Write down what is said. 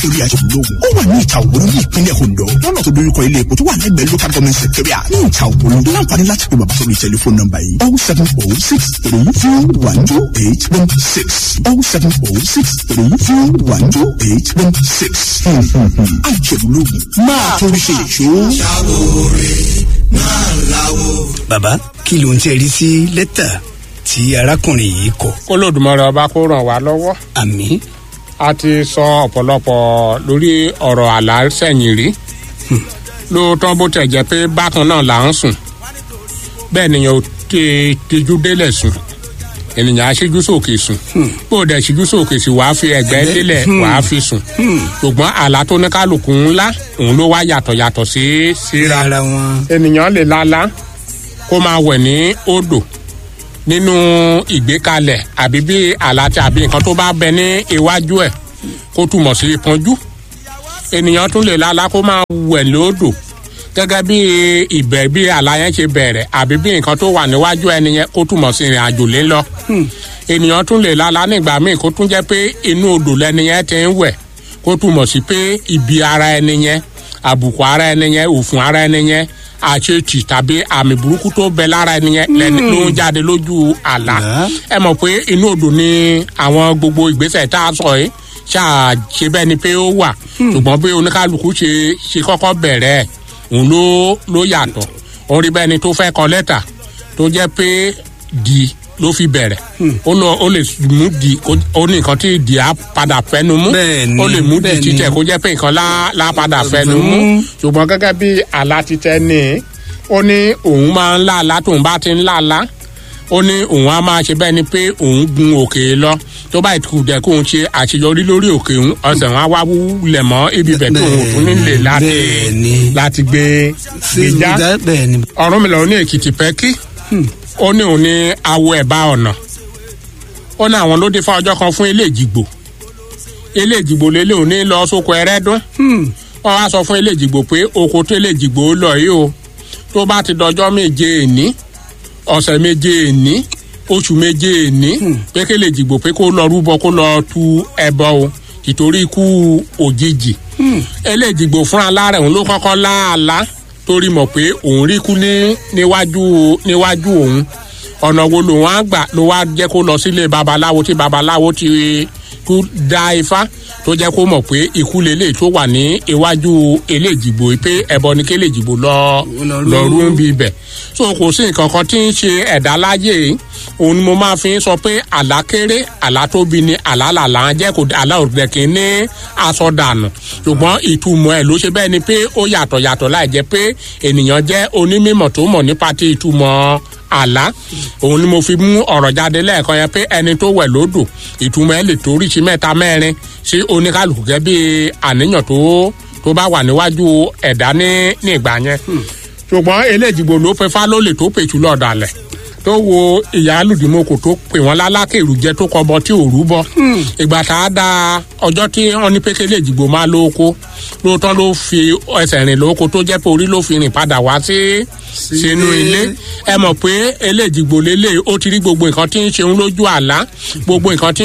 torí aṣèlógún ó wà ní ìta òwúrọ̀ ní ìpínlẹ̀ Ondo lọ́nà tó dojúkọ ilé epo tó wà lẹ́gbẹ̀ẹ́ local government secretariat ní ìta òwúrọ̀ láǹfààní láti pe bàbá sórí tẹlifóònù nọ́mbà yìí oh seven oh six three zero one two eight one six oh seven oh six three zero one two eight one six aṣèlógún máa torí ṣe ìṣó. bàbá kí ló ń tẹ́ rí sí lẹ́tà tí arákùnrin yìí kọ. kólódùmarè ọba kó ràn wá lọ́wọ́ àmín a ti sọ ọ̀pọ̀lọpọ̀ lórí ọ̀rọ̀ àlá sẹ́yìn rí lóòótọ́ bó tẹ̀ jẹ́ pé bákan náà là ń sùn bẹ́ẹ̀ nìyẹn ò ti tijú délẹ̀ sùn ènìyàn á ṣíjú sókè sùn bó o dẹ̀ ṣíjú sókè sí wàá fi ẹ̀gbẹ́ délẹ̀ wàá fi sùn ṣùgbọ́n àlá tó ní kálukú ńlá òun ló wá yàtọ̀ yàtọ̀ sí síra ara wọn. ènìyàn lè lálá kó máa wẹ̀ ní odò nínú ìgbékalẹ̀ àbí bí àlàtì àbí nǹkan tó bá bẹ ní iwájú ẹ̀ kó túmọ̀ sí ìpọ́njú ènìyàn tún lè lálá kó máa wẹ̀ lódò gẹ́gẹ́ bí ìbẹ̀ bí àlá yẹn ṣe bẹ̀rẹ̀ àbí bí nǹkan tó wà níwájú ẹni yẹn kó túmọ̀ sí ìrìn àjò lé lọ ènìyàn tún lè lálá nígbà míì kó tún jẹ́ pé inú odò lẹni yẹn ti ń wẹ̀ kó túmọ̀ sí pé ibi ara ẹni yẹn àbùkù ara ẹni yẹn òfun ara ẹni yẹn àṣetì tàbí àmì burúkú tó bẹ lára ẹni yẹn lẹni ló ń jáde lójú àlá ẹ mọ̀ pé inú odò ni àwọn gbogbo ìgbésẹ̀ tá a sọ yìí ṣáà ṣe bẹ́ẹ̀ ni pé ó wà ṣùgbọ́n bí oníkálukú ṣe ṣe kọ́kọ́ bẹ̀rẹ̀ ẹ̀ òun ló ló yàtọ̀ òun rí bẹ́ẹ̀ ni tó fẹ́ kọ lẹ́tà tó jẹ́ pé di ló fi bẹ̀rẹ̀ ó lọ ó lè mú di kó- ó ní nǹkan tí di á padà fẹnu mú Bẹ́ẹ̀ni, ó lè mú di bẹ́ẹ̀ni. títẹ̀ kó jẹ́ pé nǹkan lá lá padà fẹnu mú ṣùgbọ́n gẹ́gẹ́ bí àlá títẹ ní ó ní òun máa ń lá àlá tóun bá ti ń lá àlá ó ní òun á máa ṣe bẹ́ẹ̀ ni pé òun gun òkè lọ tó bá ìtukù dẹ̀ kóun ṣe àṣeyọrí lórí òkè òun ọ̀sẹ̀ wọn á wá wúlẹ̀ mọ́ ibi bẹ̀ tóun ò tún nílè láti Bẹ́ẹ̀ni. láti gbé gbìjà bẹ́ẹ̀ ni. ọ̀run mi lọ ní èkìtì pẹ́kí ó ní òun ní awo ẹ̀bá ọ̀nà ó ní àwọn ló dé fún ọjọ́ kan fún ilé ìjìgbò ilé ìjìgbò lélẹ̀ òní lọ sóko ẹrẹ́dún wọ́n wá sọ fún ilé ìjìgbò pé oko tó ilé ìjìgbò lọ yìí o tó bá ti dọjọ́ méje èní ọ̀sẹ̀ méje èní oṣù méje èní pé kí ilé ìjìgbò pé kó lọ rúbọ kó lọ tu ẹbọ o ìtorí ikú òjijì ilé ìjìgbò fúnra lára òun ló kọ́kọ́ láàlá torí mọ̀ pé òun rí kú ní níwájú níwájú òun ọ̀nà wo lòun á gbà ló wá jẹ́ kó lọ sílé babaláwo tí babaláwo ti kú dá ifá tó jẹ́ kó mọ̀ pé ikú lélẹ̀ tó wà ní iwájú eléjìgbò yìí pé ẹbọ ni kí eléjìgbò lọ lọ rú ń bí ibẹ̀ so kò sí nǹkan kan tí ń ṣe ẹ̀dá láyé yìí òun ni mo máa fi ń sọ pé àlá kéré àlá tóbi ni àlá làlá ń jẹ́ kó àlá òdìdẹ kì í ní aṣọ dànù ṣùgbọ́n ìtumọ̀ ẹ̀ ló ṣe bẹ́ẹ̀ ni pé ó yàtọ̀ yàtọ̀ láì jẹ́ pé ènìyàn jẹ́ onímọ̀ tó mọ̀ nípa ti ìtumọ̀ àlá òun ni mo fi mú ọ̀rọ̀ jáde lẹ́ẹ̀kan yẹn pé ẹni tó wẹ̀ lódò ìtumọ̀ ẹ̀ lè torí sí mẹ́ta mẹ́rin sí oníkálukú gẹ́gẹ́ bí àníyàn tó tó bá wà níwájú ẹ̀dá ní ní ìgbà yẹn ṣùgbọ́n eléjìgbò ló fẹ́ fá lólè tó pèsè lọ́ọ̀dàlẹ̀ tó wo ìyá alùdìmọ́kò tó pè wọ́n lálákèrú jẹ́ tó kọbọ tí ò rúbọ ìgbà tá a da ọjọ́ tí wọ́n ní pé kéléjìgbò máa lóko lóòótọ́ ló fi ẹsẹ̀ rìn lóko tó jẹ́ pé orí ló fi rìn padà wá sí sínú ilé ẹ mọ̀ pé eléjìgbò lélẹ̀ ó ti rí gbogbo nǹkan tí ń ṣeun lójú àlá gbogbo nǹkan tí